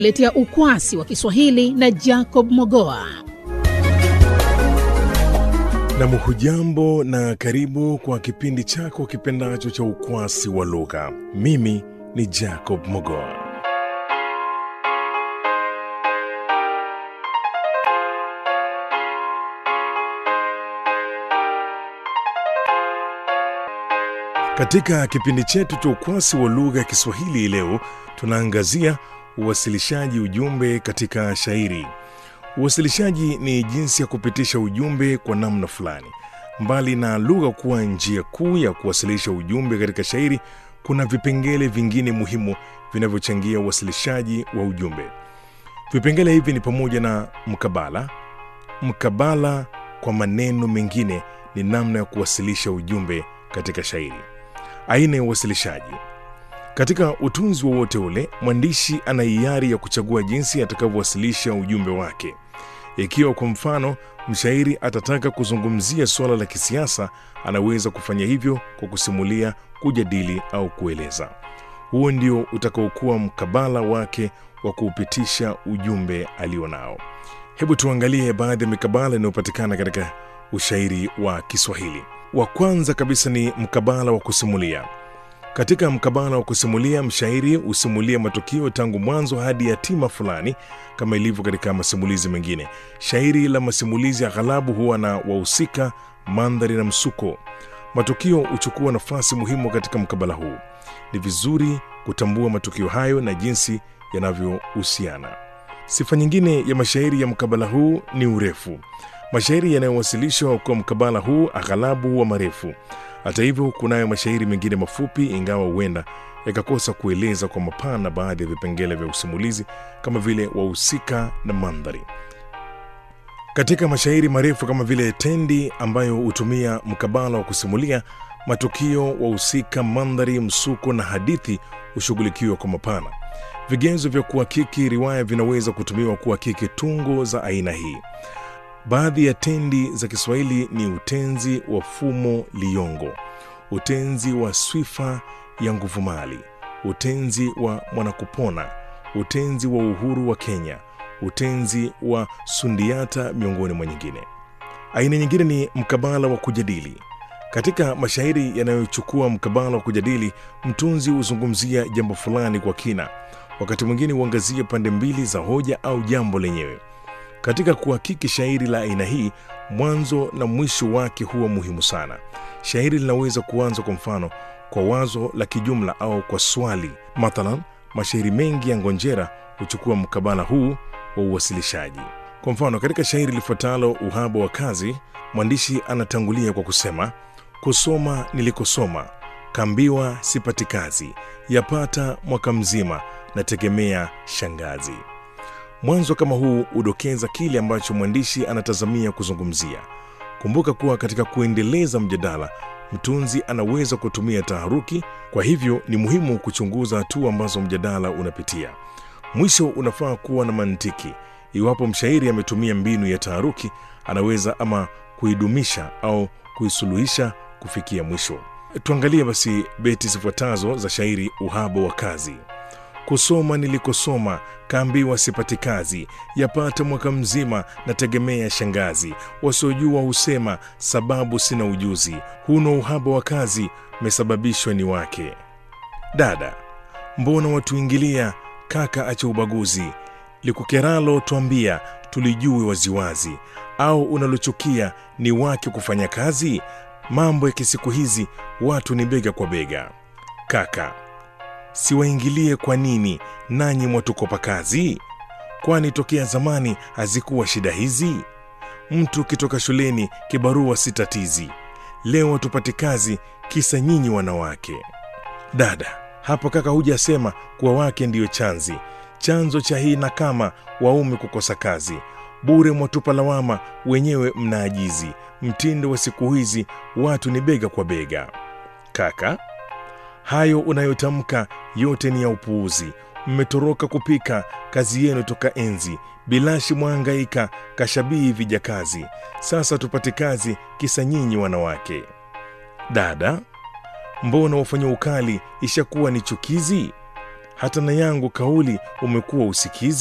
letea ukwasi wa Kiswahili na Jacob Mogoa. Nam, hujambo na karibu kwa kipindi chako kipendacho cha ukwasi wa lugha. Mimi ni Jacob Mogoa. Katika kipindi chetu cha ukwasi wa lugha ya Kiswahili leo tunaangazia uwasilishaji ujumbe katika shairi. Uwasilishaji ni jinsi ya kupitisha ujumbe kwa namna fulani. Mbali na lugha kuwa njia kuu ya kuwasilisha ujumbe katika shairi, kuna vipengele vingine muhimu vinavyochangia uwasilishaji wa ujumbe. Vipengele hivi ni pamoja na mkabala. Mkabala, kwa maneno mengine, ni namna ya kuwasilisha ujumbe katika shairi. Aina ya uwasilishaji katika utunzi wowote ule, mwandishi ana hiari ya kuchagua jinsi atakavyowasilisha ujumbe wake. Ikiwa kwa mfano mshairi atataka kuzungumzia suala la kisiasa, anaweza kufanya hivyo kwa kusimulia, kujadili au kueleza. Huo ndio utakaokuwa mkabala wake wa kuupitisha ujumbe alionao. Hebu tuangalie baadhi ya mikabala inayopatikana katika ushairi wa Kiswahili. Wa kwanza kabisa ni mkabala wa kusimulia. Katika mkabala wa kusimulia, mshairi husimulia matukio tangu mwanzo hadi hatima fulani, kama ilivyo katika masimulizi mengine. Shairi la masimulizi aghalabu huwa na wahusika, mandhari na msuko. Matukio huchukua nafasi muhimu katika mkabala huu. Ni vizuri kutambua matukio hayo na jinsi yanavyohusiana. Sifa nyingine ya mashairi ya mkabala huu ni urefu. Mashairi yanayowasilishwa kwa mkabala huu aghalabu huwa marefu. Hata hivyo, kunayo mashairi mengine mafupi, ingawa huenda yakakosa kueleza kwa mapana baadhi ya vipengele vya usimulizi kama vile wahusika na mandhari. Katika mashairi marefu kama vile Tendi, ambayo hutumia mkabala wa kusimulia matukio, wahusika, mandhari, msuko na hadithi, hushughulikiwa kwa mapana. Vigezo vya kuhakiki riwaya vinaweza kutumiwa kuhakiki tungo za aina hii. Baadhi ya tendi za Kiswahili ni utenzi wa fumo liyongo, utenzi wa swifa ya nguvumali, utenzi wa mwanakupona, utenzi wa uhuru wa Kenya, utenzi wa sundiata, miongoni mwa nyingine. Aina nyingine ni mkabala wa kujadili. Katika mashairi yanayochukua mkabala wa kujadili, mtunzi huzungumzia jambo fulani kwa kina, wakati mwingine huangazia pande mbili za hoja au jambo lenyewe. Katika kuhakiki shairi la aina hii, mwanzo na mwisho wake huwa muhimu sana. Shairi linaweza kuanza kwa mfano kwa wazo la kijumla au kwa swali. Mathalan, mashairi mengi ya Ngonjera huchukua mkabala huu wa uwasilishaji. Kwa mfano, katika shairi lifuatalo Uhaba wa Kazi, mwandishi anatangulia kwa kusema, kusoma nilikosoma, kambiwa sipati kazi, yapata mwaka mzima, nategemea shangazi. Mwanzo kama huu hudokeza kile ambacho mwandishi anatazamia kuzungumzia. Kumbuka kuwa katika kuendeleza mjadala, mtunzi anaweza kutumia taharuki. Kwa hivyo ni muhimu kuchunguza hatua ambazo mjadala unapitia. Mwisho unafaa kuwa na mantiki. Iwapo mshairi ametumia mbinu ya taharuki, anaweza ama kuidumisha au kuisuluhisha kufikia mwisho. Tuangalie basi beti zifuatazo za shairi Uhaba wa Kazi. Kusoma nilikosoma, kaambiwa sipati kazi, yapata mwaka mzima, nategemea shangazi. Wasiojua husema sababu sina ujuzi, huno uhaba wa kazi, mesababishwa ni wake. Dada, mbona watuingilia? Kaka, acha ubaguzi, likukeralo twambia, tulijue waziwazi, au unalochukia ni wake kufanya kazi? Mambo ya kisiku hizi, watu ni bega kwa bega. Kaka, siwaingilie kwa nini? Nanyi mwatukopa kazi? Kwani tokea zamani hazikuwa shida hizi? Mtu kitoka shuleni kibarua si tatizi, leo hatupati kazi kisa nyinyi wanawake. Dada, hapo kaka hujasema kuwa wake ndiyo chanzi chanzo cha hii na kama waume kukosa kazi bure mwatupa lawama, wenyewe mnaajizi. Mtindo wa siku hizi watu ni bega kwa bega. Kaka, hayo unayotamka yote ni ya upuuzi. Mmetoroka kupika kazi yenu toka enzi, bilashi mwangaika kashabii vijakazi. Sasa tupate kazi kisa nyinyi wanawake. Dada, mbona wafanya ukali ishakuwa ni chukizi? hata na yangu kauli umekuwa usikizi